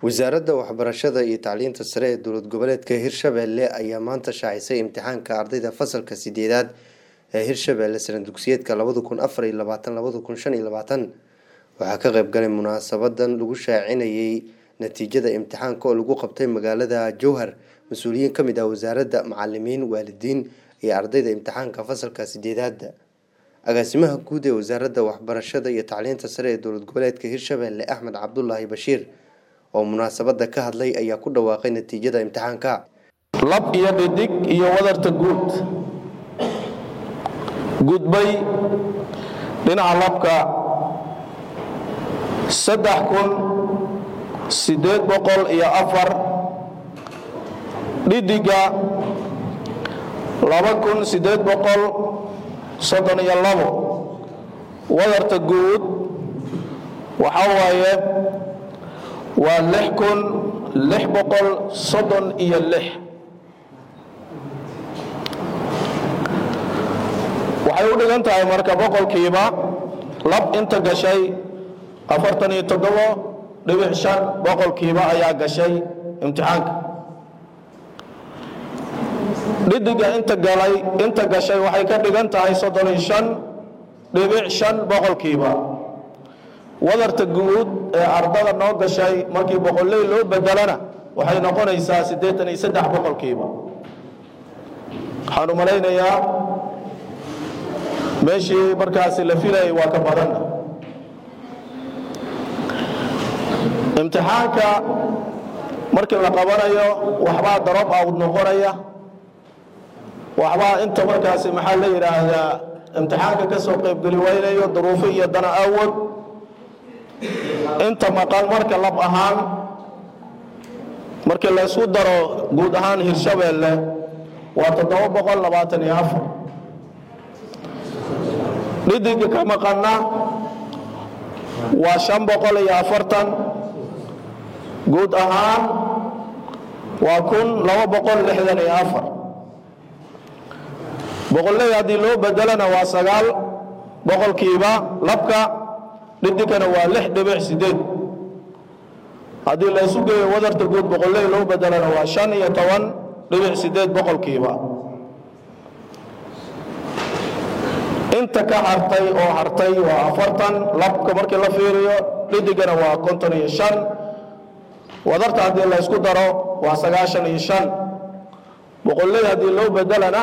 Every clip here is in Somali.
wasaaradda waxbarashada iyo tacliinta sare ee dowlad goboleedka hirshabelle ayaa maanta shaacisay imtixaanka ardayda fasalka sideedaad ee hirshabelle sana dugsiyeedka labada kun afar iyo labaatan labada kun shan iyo labaatan waxaa ka qayb galay munaasabadan lagu shaacinayay natiijada imtixaanka oo lagu qabtay magaalada jowhar mas-uuliyiin kamid ah wasaaradda macalimiin waalidiin iyo ardayda imtixaanka fasalka sideedaada agaasimaha guud ee wasaaradda waxbarashada iyo tacliinta sare ee dowlad goboleedka hirshabelle axmed cabdulaahi bashiir oo munaasabada ka hadlay ayaa ku dhawaaqay natiijada imtixaanka lab iyo dhidig iyo wadarta guud gudbay dhinaca labka saddex kun siddeed boqol iyo afar dhidiga laba kun siddeed boqol soddon iyo labo wadarta guud waxaa waaye waa lix kun lix boqol soddon iyo lix waxay u dhigan tahay marka boqolkiiba lab inta gashay afartan iyo toddobo dhibic shan boqolkiiba ayaa gashay imtixaanka dhidiga inta galay inta gashay waxay ka dhigan tahay soddon iyo shan dhibic shan boqolkiiba wadarta guud ee ardada noo gashay markii boqolley loo bedelana waxay noqonaysaa siddeetan iyo saddex boqolkiiba waxaan u malaynayaa meeshii markaasi la filayay waa ka badanna imtixaanka markii la qabanayo waxbaa darob awd noqonaya waxbaa inta markaasi maxaa la yidhaahdaa imtixaanka ka soo qaybgeli waynayo duruufo iyo dana awood inta maqan marka lab ahaan markii laysku daro guud ahaan hirshabeelle waa toddoba boqol labaatan iyo afar dhidiga ka maqanna waa shan boqol iyo afartan guud ahaan waa kun laba boqol lixdan iyo afar boqolley haddii loo bedelana waa sagaal boqolkiiba labka dhidigana waa lix dhibic sideed haddii la isu geeyo wadarta guud boqolley loo bedelana waa shan iyo toban dhibic sideed boqolkiiba inta ka hartay oo hartay waa afartan labka markii la fiiriyo dhidigana waa konton iyo shan wadarta haddii la ysku daro waa sagaashan iyo shan boqolley haddii loo bedelana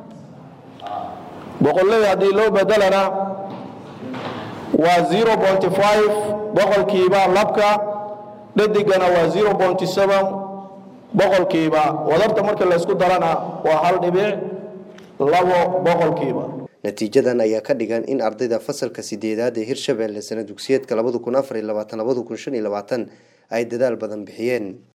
boqolley haddii loo bedelana waa zero bonty five boqolkiiba labka dhadigana waa zero bonty seven boqolkiiba wadarta markii laysku darana waa hal dhibic labo boqolkiiba natiijadan ayaa ka dhigan in ardayda fasalka sideedaad ee hirshabelle sana dugsiyeedka labada kun afar iyo labaatan labada kun shan iyo labaatan ay dadaal badan bixiyeen